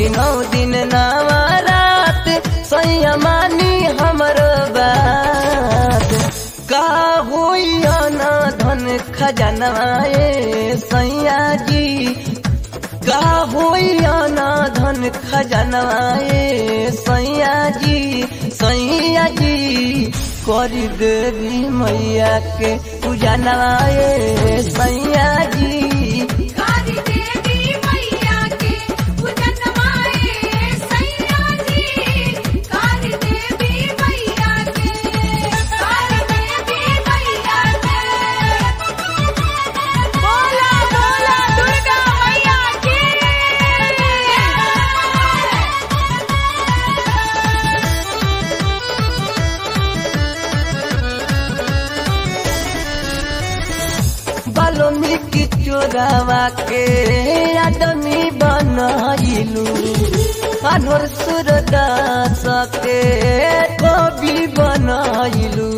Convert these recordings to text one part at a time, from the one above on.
करी नौ दिन नवा रात सैया मानी हमर बात का होई ना धन खजनवाए सैया जी का होई ना धन खजनवाए सैया जी सैया जी करी देवी मैया के पूजा नवाए सैया जी काली देवी मैया के पूजन माए सैया जी काली देवी मैया के काली देवी मैया के बोला बोला दुर्गा मैया की बाल्मीकि चोरावा के आदमी बनइलू अनवर सूरदास के कवि बनइलू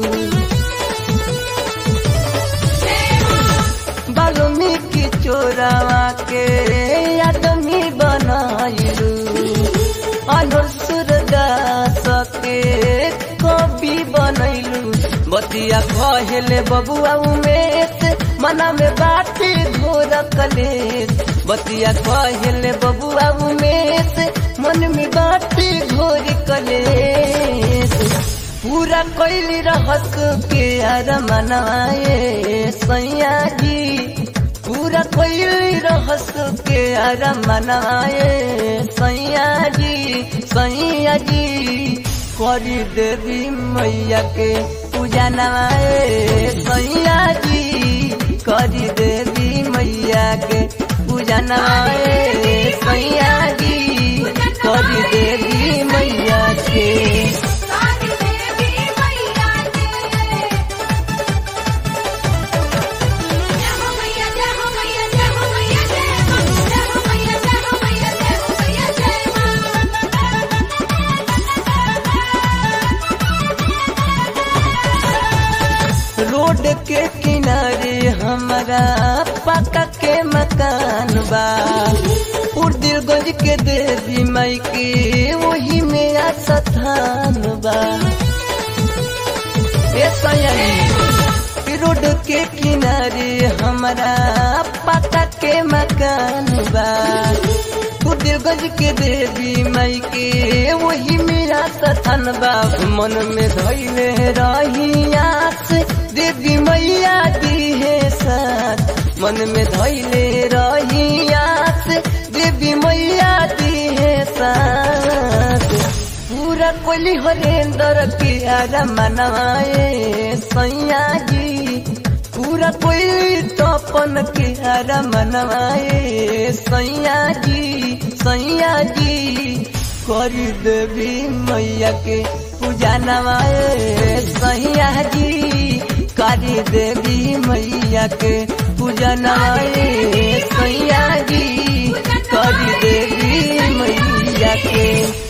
बाल्मीकि चोरावा के आदमी बनइलू अनवर सूरदास के कवि बनइलू बतिया कहले बबुआ उमेश मना में बाटी घोर कलेश बतिया कहले बबुआ उमेश मन में बाटी घोर कलेश पूरा कैली रहस के अर मनाए सैया जी पूरा कैली रहस के अर मनाए सैया जी सैया जी करी देवी मैया के पूजा नवाए सैया जी करी देवी मैया के पूजा नवाए सैया जी करी देवी मैया के काली देवी मैया के जय हो मैया जय हो मैया जय हो मैया जय हो जय हो मैया जय हो मैया जय हो मैया जय रोड के किनारे हमारा पक्का के मकान बा उर्दिलगंज के देवी माई के वही मेरा स्थान बा ए सयानी रोड के किनारे हमारा पक्का के मकान बा उर्दिलगंज के देवी माई के वही मेरा स्थान बा मन में धैले रही आस देवी मैया दी है साथ मन में धैले रही आस देवी मैया दी है साथ पूरा कोली हरेंद्र के आरा मनवाए सैया जी पूरा कोई तपन के आरा मनवाए सैया जी सैया जी करी देवी मैया के पूजा नवाए सैया जी करी देवी मैया के पूजा नवाए सैया जी करी देवी मैया के